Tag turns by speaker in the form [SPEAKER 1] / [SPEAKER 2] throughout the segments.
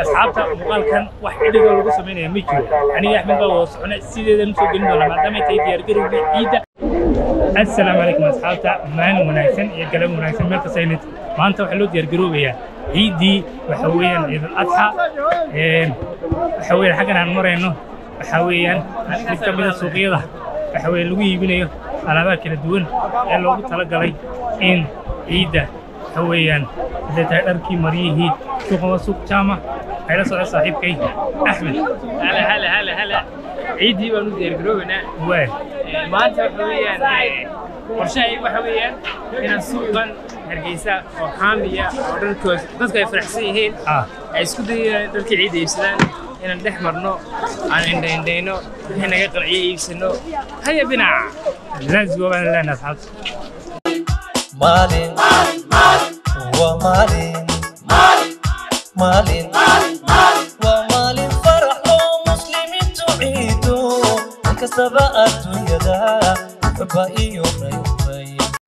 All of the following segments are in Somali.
[SPEAKER 1] asxaabta muuqaalkan wax xidhigoo lagu samaynaya ma jiro aniga axmed baa wada socona sideedan usoo gelin doona maadaama ay tahay diyaargarowgii ciidda assalaamu calaykum asxaabta maalin wanaagsan iyo galab wanaagsan meel kasta aynid maanta waxaa loo diyaargaroobayaa ciiddii waxa weeyaan ciidul adxa waxa weeyaan xaggan aan marayno waxa weeyaan mid ka mida suuqyada waxa weeye lagu iibinayo alaabaha kala duwan ee loogu talagalay in ciidda waxa weeyaan hadday tahay dharkii maryihii suuqan waa suuq jaama waxay la socda saaxiibkay axmed
[SPEAKER 2] هلا هلا هلا هلا عيدي بانو ديار جروبنا
[SPEAKER 1] waa
[SPEAKER 2] maanta waxa weeyaan qorshahay waxa weeyaan inaan suuqan hargeysa oo xaamiya oo dharkood dadku ay faraxsan yihiin
[SPEAKER 1] ah
[SPEAKER 2] ay isku dayayaan dharkii ciidda iibsadaan inaan dhex marno aan indhaindhayno wixii naga qanciyo iibsano haya binaca
[SPEAKER 1] let's go baan leenahay asxaabta
[SPEAKER 3] Malin, waa maalin, maalin, waa maalin farax oo muslimiintu ciido, in kastaba adduunyada xubba iyo raybay.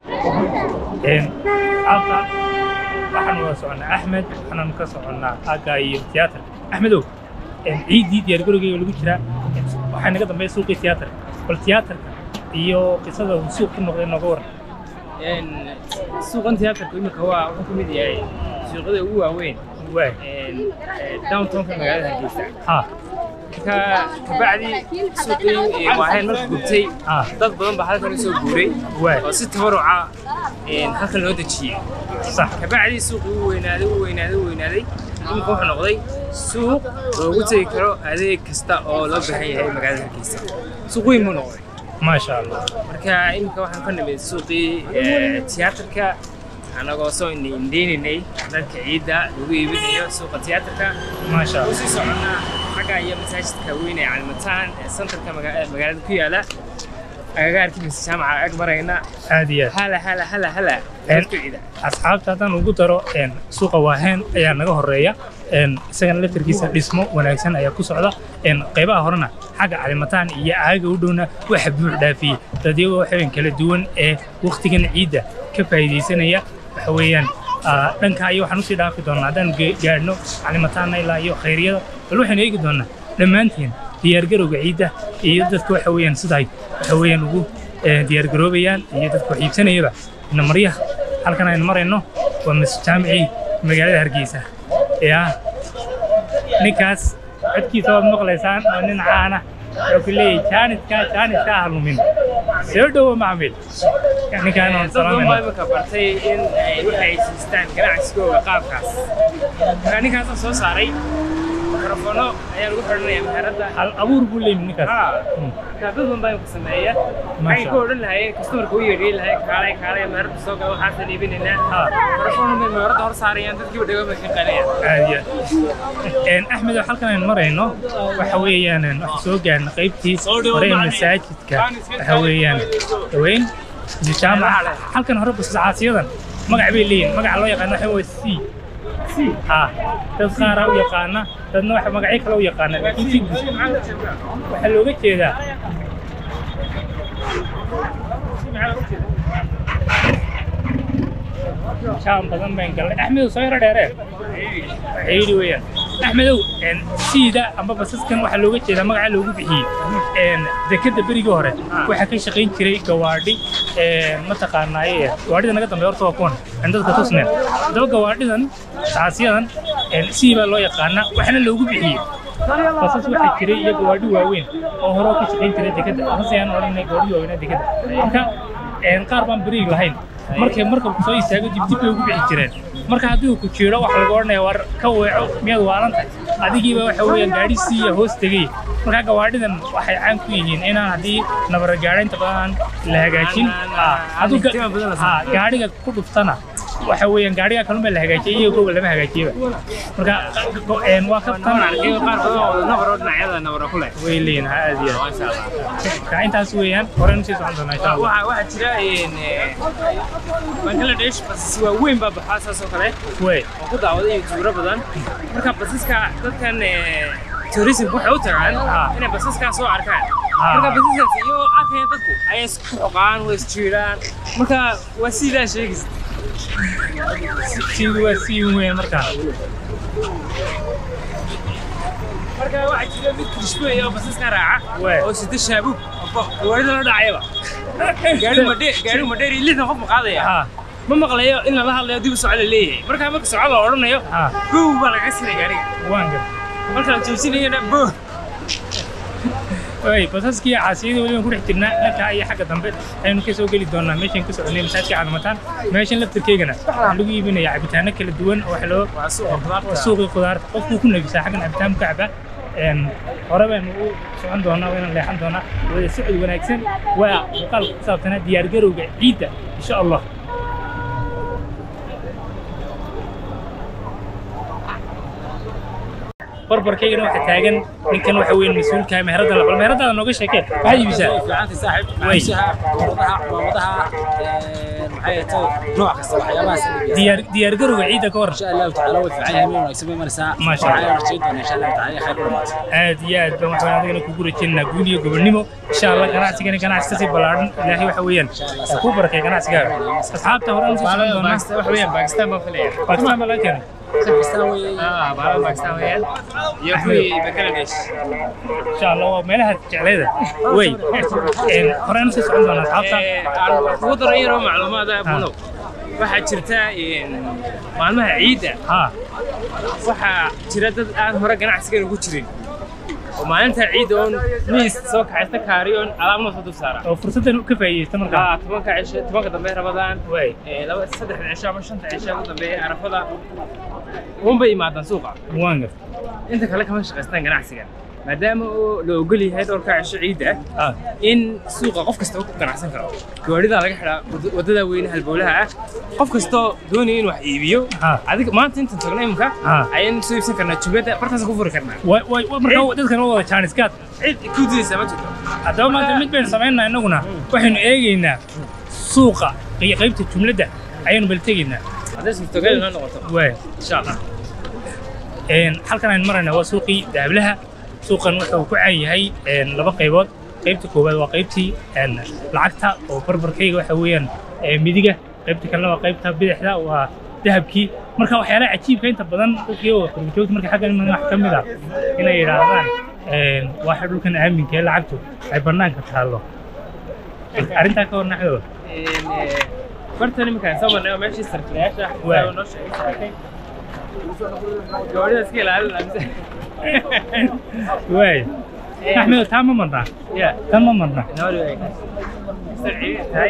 [SPEAKER 1] alta waxaan wada soconnaa axmed waxaan ka soconnaa agga iyo tiyaatarka axmedow ciiddii diyaargarowgeyga lagu jiraa waxaa naga dambeeya suuqii tiyaatarka bal tiyaatarka iyo qisada uu suuq ku noqday nooga waran
[SPEAKER 2] suuqan tiyaatarku imika waa wuxuu ka mid yahay suuqyada ugu waaweyn
[SPEAKER 1] waa
[SPEAKER 2] downtownka magaalada hargeysa
[SPEAKER 1] ha
[SPEAKER 2] ka kabacdi suuqii waaheen marka gubtay
[SPEAKER 1] ha
[SPEAKER 2] dad badan baa halkan usoo guuray
[SPEAKER 1] waa
[SPEAKER 2] oo si tabaruca halkan loo dejiyey
[SPEAKER 1] sax
[SPEAKER 2] kabacdi suuqii uu weynaaday uu weynaaday uu weynaaday imika wuxuu noqday suuq loogu tegi karo adeeg kasta oo loo baahan yahay magaalada hargeysa suuq weyn buu noqday
[SPEAKER 1] maasha allah
[SPEAKER 2] marka imika waxaan ka nimid suuqii tiyaatarka annagoo soo indheynaynay dharka ciidda lagu iibinayo suuqa tiyaatarka
[SPEAKER 1] maasha allah
[SPEAKER 2] usii soconnaa xagga iyo masaajidka weyn ee calimataan ee santarka maga- magaalada ku yaala agagaarkii mise jaamaca ag marayna
[SPEAKER 1] aad iyo aad
[SPEAKER 2] hala hala hala hala dharka ciida
[SPEAKER 1] asxaabta haddaan ugu daro een, suuqa waaheen ayaa naga horeeya een, isagana laftarkiisa dhismo wanaagsan ayaa ku socda een, qaybaha horena xagga calimataan iyo aaga u dhowna waxa buux dhaafiyey dadyagoo waxaween kala duwan ee wakhtigan ciidda ka faa'iidaysanaya waxa weeyaan ah, dhanka iyo waxaan usii dhaafi doonaa haddaan ge- gaadhno calimataanna ilaa iyo khayryada bal waxaynu eegi doonaa dhammaanteen diyaargarowga ciidda iyo dadka waxa weeyaan siday waxa weeyaan ugu eh, diyaargaroobayaan iyo dadka wax iibsanayaba ina maryaha halkan aynu marayno waa masjid jaamicii magaalada hargeysa yaa ninkaas codkiisa waad maqlaysaan waa nin caana wuxuu ku leeyahay jaaniska jaaniska ha lumin soo dhowo macmil ninkaan waan
[SPEAKER 2] dad badan baa
[SPEAKER 1] salaamayna
[SPEAKER 2] imika bartay in ay waxay siistaan ganacsigooga qaabkaas marka ninkaasaan soo saaray mikrofono ayaa lagu xidhanaya meheradda
[SPEAKER 1] hal abuur buu leeyahay ninkaas
[SPEAKER 2] haa
[SPEAKER 1] Hmm.
[SPEAKER 2] marka dad badan baa imika sameeya
[SPEAKER 1] Masha
[SPEAKER 2] waxay ku odhan lahayeen customerka u yeedhiin lahay kaalay kaalay meheradda soo gala waxaasaan iibinaynaa
[SPEAKER 1] haa
[SPEAKER 2] mikrofono bay meheradda hor saarayaan dadkiiba dhego bay ka qalayaan
[SPEAKER 1] aad iyo aad Een, axmed oo halkan aynu marayno waxa weeyaan een, waxaan soo gaarna qaybtii hore ee masaajidka waxa weeyaan dhaweyn iyo jaamaca halkan hore bascaasiyadan magac bay leeyihin magaca loo yaqaano waxa waa c c ha dad qaaraa u yaqaana dadna waxa magacyo kale u yaqaana laakiin si guud waxaa looga jeedaa jaam badan baan galnay axmedow soo yaro dheeree ciidi weeyaan axmedow een, siida amba basaskan waxaa looga jeedaa magaca loogu bixiyey een, dekadda berigii hore waxaa ka shaqayn jiray gawaadhi een, mataqaanaaye gawaadhida naga dambeeya horta waa kuwan aan dadka tusneen haddaba gawaadhidan taasiyadan een, sii baa loo yaqaana waxaana loogu bixiyey basas waxaa jiray iyo gawaadhi waaweyn oo hore oo ka shaqayn jiray dekadda basas ayaan odhanay gawaadhi waaweynaa dekadda marka een, qaar baan beriig lahayn markay markabku soo istaago dib dib bay ugu bixi jireen marka haddii uu ku jiiro waxa laga odhanaya war ka weeco miyaad waalan tahay adigiiba waxa weeyaan gaadhi siiya hoos tegay marka gawaadhidan waxay caan ku yihiin inaan haddii nabara gaadhaynta badan la hagaajin
[SPEAKER 2] Aan- aan-
[SPEAKER 1] Ah,
[SPEAKER 2] aan
[SPEAKER 1] hadduu ga-
[SPEAKER 2] iftiima badan la
[SPEAKER 1] ah,
[SPEAKER 2] sameeyo.
[SPEAKER 1] gaadhiga ku dhuftana waxa weeyaan gaadhiga kalunbaa la hagaajiyay iyo gowa lama hagaajiyaba marka go- een, waa ka
[SPEAKER 2] nabar arkay qaar badan oo nabaroo dhinacyada nabaro ku leh
[SPEAKER 1] way leeyihin ha aad iyo aad
[SPEAKER 2] maasha allah
[SPEAKER 1] marka intaas weeyaan horeynu sii socon doonaa insha allah
[SPEAKER 2] waxaa waxaa jira een, eh, bangladesh basas waaweyn baa baxaa saas oo kale
[SPEAKER 1] way
[SPEAKER 2] oo ku daawaday yutuubro badan marka basaska dadkan eh, tourism waxay u tagaan
[SPEAKER 1] Ah.
[SPEAKER 2] inay basaskaa soo arkaan
[SPEAKER 1] Ah.
[SPEAKER 2] marka basaskaas iyo arkaya dadku ayay isku xoqaan way isjiiraan marka waa sidaa sheegaysa
[SPEAKER 1] siidu waa sii weyn markaa
[SPEAKER 2] markaa waxaa jira mid krishbey oo basaska raaca
[SPEAKER 1] Wee.
[SPEAKER 2] oo sida shaabuug gawaarida la dhacayaba gaari madhe gaari madheer iyo lixdan qof ma qaadaya
[SPEAKER 1] ha
[SPEAKER 2] ma maqlayo in lala hadlayo dib u socod la leeyahay markaa marka socod la odhanayo
[SPEAKER 1] ha
[SPEAKER 2] bow baa laga sinay gaariga
[SPEAKER 1] waan gar
[SPEAKER 2] marka la joojinayana bow
[SPEAKER 1] way basaskii caasiyada weliba ku dhex jirnaa dhanka iyo xagga dambe aynu ka soo geli doonaa meeshan ka soconay masaajidka calaamataan meeshan laftirkeygana waxaa lagu iibinayaa cabitaano kala duwan oo wax loo
[SPEAKER 2] waa suuqa qudaarta
[SPEAKER 1] waa suuqii khudaarta qofkuu ku nebisaa xaggan cabitaan ka caba een hore baynu u socon doonaa wayna leexan doonaa wada socod wanaagsan waa muuqaalka ku saabsanaa diyaargarowga ciidda insha allah barbarkaygana waxaa taagan ninkan waxa weyn mas-uulka meherada labal meheradaada nooga sheekee maxaad iibisaa
[SPEAKER 4] fiicanti saaxiib
[SPEAKER 1] Wey.
[SPEAKER 4] cayshaha qurudaha culamadaha maxay ahayd nooc kasta waxyaabahaas
[SPEAKER 1] diyaar diyaargarowga ciidda ka waran
[SPEAKER 4] insha allahu tacaala way fiican yahay meel wanaagsan bay maraysaa
[SPEAKER 1] Masha Allah.
[SPEAKER 4] waxaa rajayn doona insha allahu tacaala khayr dhamaad
[SPEAKER 1] aad iyo aad baan waxaan adigana kugu rajaynaynaa guul iyo gobonnimo insha allah ganacsigani ganacsi kasii ballaadhan ilaahay waxa weeyaan ha kuu barakay ganacsigaaga asxaabta hore aan soo socon doonaa
[SPEAKER 2] Pakistan waxa weeyaan Pakistan baan filaya
[SPEAKER 1] bakistaan baa laga keenay
[SPEAKER 4] Pakistan way
[SPEAKER 2] ah baalada Pakistan weeyaan iyo kuwii Bangladesh
[SPEAKER 1] insha allah waa meelaha jecleeda wey een hore aan soo socon doonaa asxaabta
[SPEAKER 2] ee aan kugu daray yaroo macluumaad ah bunow waxaa jirta een, maalmaha ciidda
[SPEAKER 1] ha
[SPEAKER 2] waxaa jira dad aan hore ganacsigan ugu jirin oo maalinta ciidda oon miis soo kaxaysta kaari oon alaabna soo dul saara
[SPEAKER 1] oo fursaddan ka faa'iideysta markaa
[SPEAKER 2] ah tobanka cisho tobanka dambe rabadaan
[SPEAKER 1] wey
[SPEAKER 2] ee laba saddexda cisho ama shanta cisho ugu dambeeya arafada unbay yimaadaan suuqa
[SPEAKER 1] waan gar
[SPEAKER 2] inta kale kama shaqaystaan ganacsigan maadaama oo la ogol yahay dhowrka cisho ciidda ah
[SPEAKER 1] ah
[SPEAKER 2] in suuqa qof kasta uu ku ganacsan karo gawaarida laga xidhaa wad- waddada weyne halbowlaha ah qof kastoo doonaya in wax iibiyo
[SPEAKER 1] Ha.
[SPEAKER 2] adiga maanta intaan tagno imika
[SPEAKER 1] Ha.
[SPEAKER 2] ayaan soo iibsan karnaa jumlada bartaas ku furi karnaa
[SPEAKER 1] way way markaa dadkan waa wada jaaniskaad
[SPEAKER 2] cid ku didaysa ma jirto
[SPEAKER 1] haddaba maanta mid baynu samaynaa innaguna waxaynu eegaynaa suuqa iyo qaybta jumladda ayaynu bal tegaynaa
[SPEAKER 2] hadday suurtogal inoo noqoto
[SPEAKER 1] waay
[SPEAKER 2] insha allah
[SPEAKER 1] een halkan aynu maraynaa waa suuqii dahablaha suuqan wuxuu ku caan yahay een laba qaybood qaybta koowaad waa qaybtii een lacagta oo barbarkayga waxa weeyaan ee midiga qaybta kalena waa qaybta bidixda waa dahabkii marka waxyaalaha cajiibka inta badan dadkii oo qurbajoogta marka xaggan iman wax ka mid ah inay yidhaahdaan een waxa dhulkan aaminka ee lacagtu ay bannaanka taallo arrintaa ka warna xidoo
[SPEAKER 2] Een, ee, bartan iminkaan soo marnay oo meeshii sarkilayaasha
[SPEAKER 1] Waay.
[SPEAKER 2] saa noo sheegay gawaarida iska ilaalin amse
[SPEAKER 1] waay axmedo taa ma marnaa
[SPEAKER 2] ya
[SPEAKER 1] tan ma marnaa
[SPEAKER 2] nooli way sarci tahay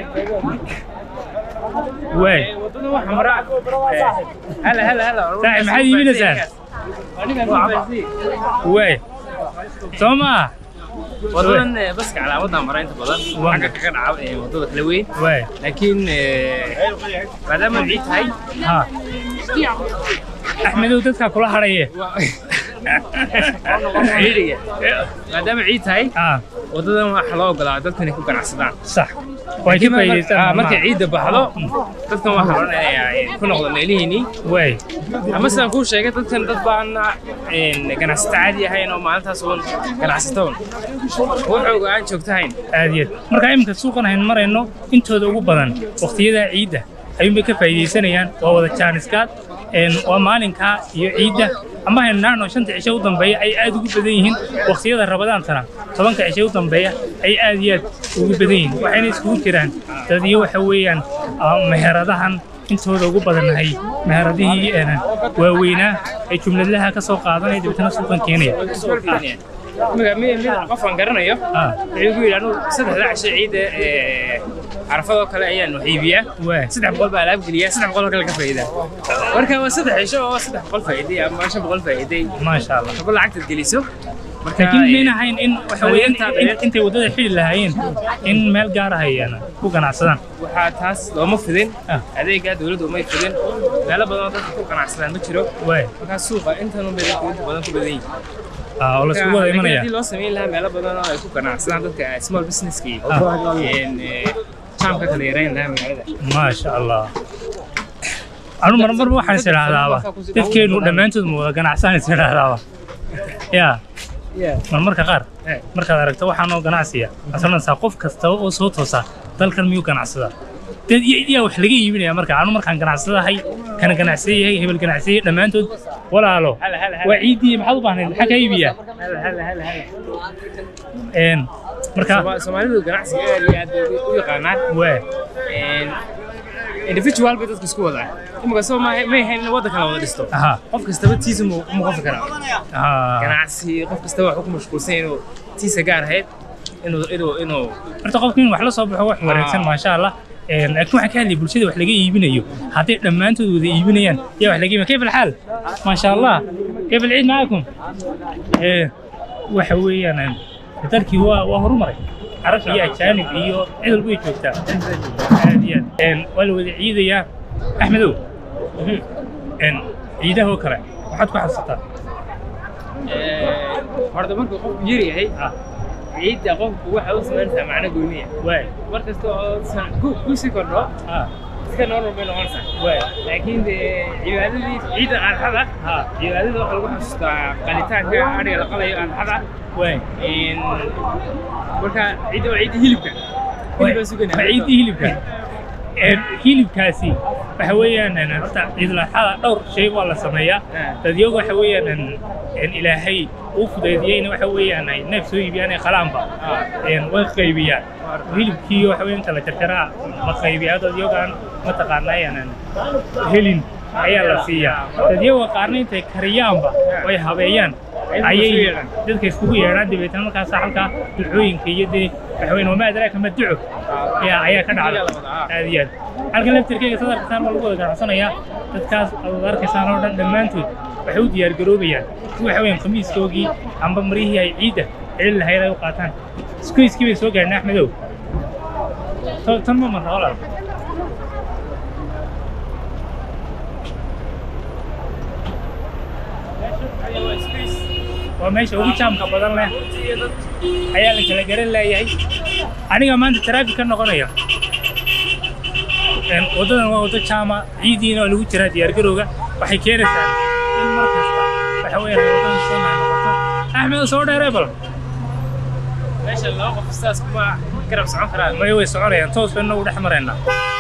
[SPEAKER 1] waay
[SPEAKER 2] wadada waxa mara hala hala hala
[SPEAKER 1] Saaxiib, maxaad iibinaysaa?
[SPEAKER 2] anigan faansi
[SPEAKER 1] waay soo maa
[SPEAKER 2] wadadan eh, baska calaamadan mara inta badan
[SPEAKER 1] Waa.
[SPEAKER 2] xagga kaga dhaca eh, wadada kala weyn
[SPEAKER 1] waay
[SPEAKER 2] laakiin eh, maadaama ciid tahay
[SPEAKER 1] ha axmedow dadkaa kula hadhaye
[SPEAKER 2] waa- ciidiga maadaama ciid tahay
[SPEAKER 1] ah
[SPEAKER 2] wadadan waxa loo ogolaa dadkan inay ku ganacsadaan
[SPEAKER 1] sax way ka faa'iidaystaan
[SPEAKER 2] Ah, markay ciidda baxdo dadkan waxaa loo dhanayaa eh, ku noqda meelihiinii
[SPEAKER 1] waay
[SPEAKER 2] ama sidaan kuu sheegay dadkan dad baan een, ganacsato caadi ahayn oo maalintaas uun ganacsatoon wuxuu aan joogtahayn
[SPEAKER 1] aad iyo aad marka iminka suuqan aynu marayno intooda ugu badan waqtiyada ciidda ayuunbay ka faa'iidaysanayaan waa wada jaaniskaad een waa maalinka iyo ciidda ama haynu naano shanta cisho u dambeeya ay aad ugu badan yihiin waqtiyada rabadaantana tobanka cisho u dambeeya ay aad iyo aad ugu badan yihiin waxayna iskugu jiraan dad iyo waxa weeyaan ah, meheradahan intooda ugu badannahay meheradihii een, waaweynaa ee jumladlaha ka soo qaadanaya dabeetana suuqan keenaya
[SPEAKER 2] Marka mid mid qof aan garanayo
[SPEAKER 1] ah
[SPEAKER 2] wuxuu igu yidhi anugu saddexda cisho ciidda ee carafadoo kale ayaan wax iibiyaa
[SPEAKER 1] waay
[SPEAKER 2] saddex boqol baa alaab geliyaa saddex boqol oo kale ka faa'iidaa marka waa saddex cisho oo saddex boqol faa'iiday ama shan boqol faa'iiday
[SPEAKER 1] maasha allah
[SPEAKER 2] haba lacagtaad geliso marka
[SPEAKER 1] laakiin
[SPEAKER 2] eh,
[SPEAKER 1] mayna ahayn in waxa weeyaan
[SPEAKER 2] Inta-
[SPEAKER 1] in- intay waddada xili lahaayeen in meel gaar ah ay een, ku ganacsadaan
[SPEAKER 2] waxaa taas looma fidin
[SPEAKER 1] Ah.
[SPEAKER 2] adeega dawladdu umay fidin meelo badan oo dadka ku ganacsadaan ma jiro
[SPEAKER 1] waay
[SPEAKER 2] markaa suuqa intan un bay dadku inta badan ku badan yihiin
[SPEAKER 1] ah, oo laiskugu wada
[SPEAKER 2] Laakiin
[SPEAKER 1] imanaya
[SPEAKER 2] haddii loo samayn lahaa meelo badan oo ay ku ganacsadaan dadka small businesski
[SPEAKER 1] Ah.
[SPEAKER 2] jaamka kala yarayn lahaa magaalada
[SPEAKER 1] maasha allah anu mar marba waxaan is idhaahdaaba dadkeenu dhammaantood ma wada ganacsaan is idhaahdaaba yaa marmarka qaar
[SPEAKER 2] Eh.
[SPEAKER 1] markaad aragto waxaanoo ganacsiya asalanaysaa qof kasta oo soo toosa dalkan miyuu ganacsadaa dad iyo yaa wax laga iibinaya marka anu markaan ganacsadahay kana ganacsada yahay hebel ganacsada yahay dhammaantood walaalo
[SPEAKER 2] Hala, hala, hala.
[SPEAKER 1] waa ciiddii maxaad u baahnayd maxaa kaa iibiyaa
[SPEAKER 2] هلا هلا هلا هلا
[SPEAKER 1] een marka
[SPEAKER 2] Soma- Soomaalidu ganacsiga aad iyo aad bay u yaqaanaan
[SPEAKER 1] waa
[SPEAKER 2] Een, individual bay dadku isku wadaan imika soo ma ma ahayn in waddan kala wada dhisto
[SPEAKER 1] aha
[SPEAKER 2] qof kastaba tiisa mu mu qofi karaa
[SPEAKER 1] aha
[SPEAKER 2] ganacsi qof kastaba wuxuu ku mashquulsan yahay inuu tiisa gaar ahayd inuu inuu inuu
[SPEAKER 1] horta qofka in wax la soo baxo wax wanaagsan maasha allah een laakiin waxaan ka hadlay bulshada wax laga iibinayo hadday dhammaantood wada iibinayaan yaa wax laga iibinaya kayf alxaal maasha allah kayf alciid macaakum ee waxa weeyaan een, dalkii waa waa horumaray carab iyo ajaanib iyo cid walba way joogtaa aad iyo aad een waa la wada ciidayaa axmedow een ciidahoo kale waxaad ku xasuusataa
[SPEAKER 2] horta markuu qofku yar yahay
[SPEAKER 1] ah
[SPEAKER 2] ciidda qofku waxa u samaynaysaa macno gooniya
[SPEAKER 1] waay
[SPEAKER 2] mar kasta oo san ku ku sii kordho
[SPEAKER 1] ah
[SPEAKER 2] iska normal bay noqonaysaa
[SPEAKER 1] waay
[SPEAKER 2] laakiin dee cibaadadii ciidda arxada
[SPEAKER 1] ah
[SPEAKER 2] cibaadada waxaa lagu xasuustaa qalitaanka adhiga la qalayo arxada
[SPEAKER 1] waay
[SPEAKER 2] Een, marka ciidda waa ciidda hilibka hilibaa suganaa
[SPEAKER 1] waa ciidii hilibka Een, hilibkaasi waxa weeyaan een, horta ciidulaxada dhowr shay waa la sameeyaa
[SPEAKER 2] Ah.
[SPEAKER 1] dadyagu waxa weeyaan een, een, ilaahay uu fudaydiyeyna waxa weeyaan ay neef soo iibiyaan ay qalaanba
[SPEAKER 2] Ah.
[SPEAKER 1] Een, way qaybiyaan hilibkii waxa weeyaan kala jarjaraa la qaybiyaa dadyagaan mataqaanaa een, helin ayaa la siiyaa dadyaga qaarna intay kariyaanba way habeeyaan
[SPEAKER 2] Ay
[SPEAKER 1] ayay
[SPEAKER 2] iskugu yeedhaan.
[SPEAKER 1] dadka iskugu yeedhaan dabeetana markaasa halkaa ducooyinka iyo dee waxa weeyaan wamaa adraaka ma duco ayaa ayaa ka dhacda aad iyo aad halkan laftirkeyga sadarka saan waa lagu wada ganacsanayaa dadkaas aad arkaysaan oo dhan dhammaantood waxay u diyaargaroobayaan si waxa weeyaan khamiiskoogii amba maryihii ay ciidda celin lahayd ay u qaataan iskuiskii bay soo gaadhin axmedow To- tan ma marna walaal waa meesha ugu jaamka badan leh ayaa la kala garan leeyahay aniga maanta taraafik ka noqonaya Een, waddadan waa waddo jaama ciidiina oo lagu jiraa diyaargarowga waxay keenaysaa in mar kasta waxa weeyaan ay waddadan soo noqoto axmed soo dheeree bal
[SPEAKER 2] meesha laba qof sidaas kuma garab socon karaan
[SPEAKER 1] maya way soconayaan toos bayna ugu dhex maraynaa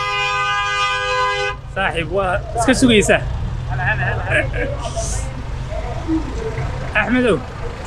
[SPEAKER 1] saaxiib waa iska sugaysaa
[SPEAKER 2] hala hala hala
[SPEAKER 1] axmedow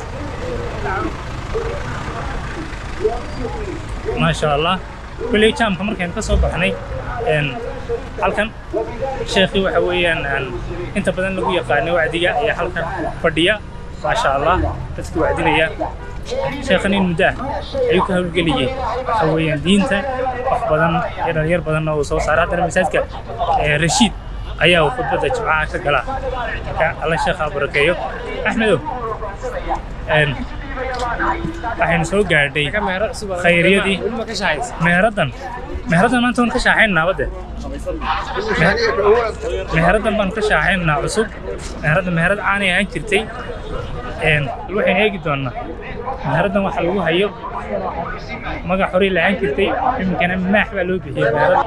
[SPEAKER 1] maasha allah kolley jaamka markaynu ka soo baxnay een, halkan sheekhii waxa weeyaan aan inta badan lagu yaqaanay wacdiga ayaa halkan fadhiya maasha allah dadkii wacdinaya sheekhan in muddo ah ayuu ka hawlgeliyey waxa weeyaan diinta wax badan iyo dhalinyar badanna uu soo saaray haddana masaajidka ee, rashiid ayaa uu khudbadda jimcaha ka galaa marka alla sheekha ha barakeeyo axmedow een, waxaynu soo gaadhay
[SPEAKER 2] ka meero cusub oo-
[SPEAKER 1] Khayriyadii.
[SPEAKER 2] weli ma ka shaqaysa
[SPEAKER 1] meheraddan meheraddan maanta waan ka shaaxaynaa badde meheraddan baan ka shaaxaynaa cusub meheraddan meherad caanay ahaan jirtay een bal waxaynu eegi doonnaa meheraddan waxa lagu hayo magac horay la ahaan jirtay iminkana maax baa loo bixiyey meherad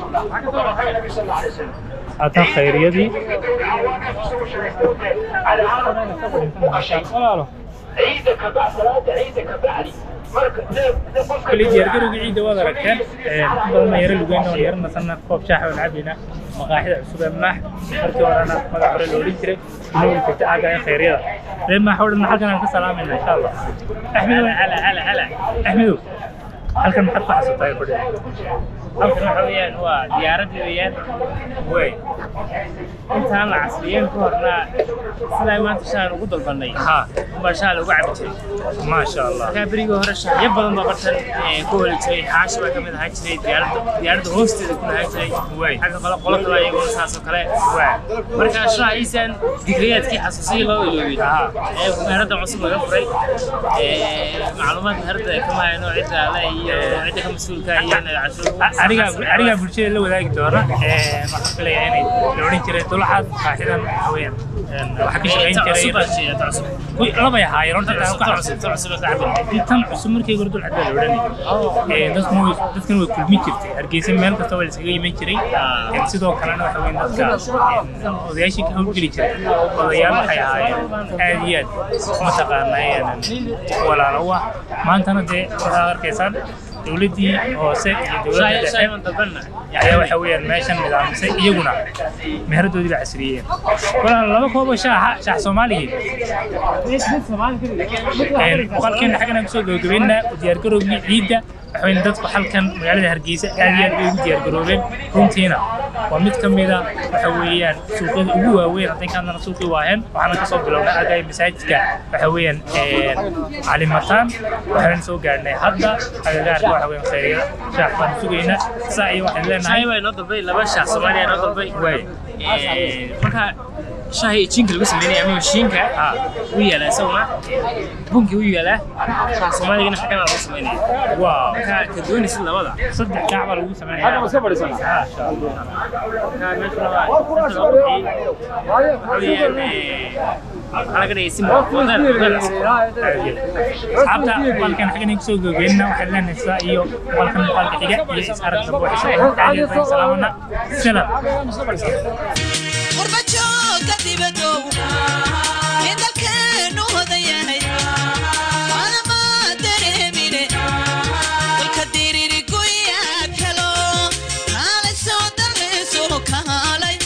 [SPEAKER 1] haatan khayriyadii walaalo kuli diyaargarowga ciidda waad aragteen in badan yara lugeyna waan yara nasanna koob shaax waan cabayna maqaaxida cusub ee maax markii horena magac hore la odhan jiray inuu jirta aaga ee khayryada ree maax oo dhan halkan aan ka salaamayna insha allah axmedow
[SPEAKER 2] hala hala hala
[SPEAKER 1] axmedow halkan maxaad ku xasuutaa fadhiya
[SPEAKER 2] halkan waxa weeyaan waa diyaaradii weeyaan
[SPEAKER 1] way
[SPEAKER 2] intaan la casriyeen ka horna sidaa maanta shahan ugu dalbanay
[SPEAKER 1] ha
[SPEAKER 2] unbaa shaha lagu cabi jiray
[SPEAKER 1] maasha allah
[SPEAKER 2] markaa berigii hore shaxyo badan baa bartan ee, ku heli jiray xaashi baa ka mid ahaan jiray diyaaradda diyaaradda hoosteeda ku lahaan jiray
[SPEAKER 1] Waay.
[SPEAKER 2] xagga kale qolo kale iyaguna saas oo kale markaa shaha iisaan digriyaadkii xasuusiyii loo iloobay ee meherada cusub laga furay ee, macluumaad meherada ay kama hayno cidda ale iyo cidda ka mas-uulka iyo
[SPEAKER 1] aniga aniga bulshada la wadaagi doona ee waxaan filayaa inay la odhan jiray dulaxaad qaaxidan waxa weeyaan een, waxaa ka shaqayn jiray Kuwii labay ahaayeen horta taan ku xasuusto tan cusub markii hore dulcad baa la odhanayay Ee, dadkuna way dadkana way kulmi jirtay hargeysa meel kasta waa la iskaga iman jiray Ee, sidoo kalena waxa weyn dadka ee, odayaashii ka hawlgeli jiray odayaal waxay ahaayeen aad iyo aad mataqaanaa walaalo u ah maantana dee waxaad arkaysaan dowladdii hoose iyo dowladda
[SPEAKER 2] shaay
[SPEAKER 1] dhexe
[SPEAKER 2] shaay man dalbanna
[SPEAKER 1] ayaa waxa weeyaan meeshan nidaamisay iyaguna meheradoodii baa casriyeen walaal laba koobo shaaxa shaax soomaaligii muuqaalkeena xaggana kusoo gabagabeynaa u diyaargarowgii ciidda waxaweyne dadku halkan magaalada hargeysa aad iyo aad bay ugu diyaargaroobeen runtiina waa mid ka mida waxa weeyaan suuqyada ugu waaweyn hadday kaadana suuqii waaheen waxaana kasoo bilownay agay masaajidka waxa weeyaan calimataan waxaan soo gaarnay hadda agagaarka waxa weeyaan khayriya shaax baan sugaynaa saa iyo waxaan leenahay
[SPEAKER 2] shaay waa inoo dalbay laba shaah soomaaliya inoo dalbay
[SPEAKER 1] Waay.
[SPEAKER 2] Ee, marka shaahi jiinka lagu sameynaya ama mashiinka wuu yaalaa isaguna bunki wuu yaalaa shaah soomaaligana xagana lagu sameynaya
[SPEAKER 1] waaw
[SPEAKER 2] marka ka doonaysid labada
[SPEAKER 1] saddex kaac baa lagu sameynaya
[SPEAKER 4] iska fadhiisana
[SPEAKER 2] marka meeshuna waa inta loo bixiyey waxa weeyaan ee, waxaa laga dhigay simba wadada wadada
[SPEAKER 1] asxaabta muuqaalkan xaggan kusoo gabagabeynaa waxaan leenahay sidaa iyo muuqaalkan muuqaalka xiga iyo is arag dambe waxay salaamana salam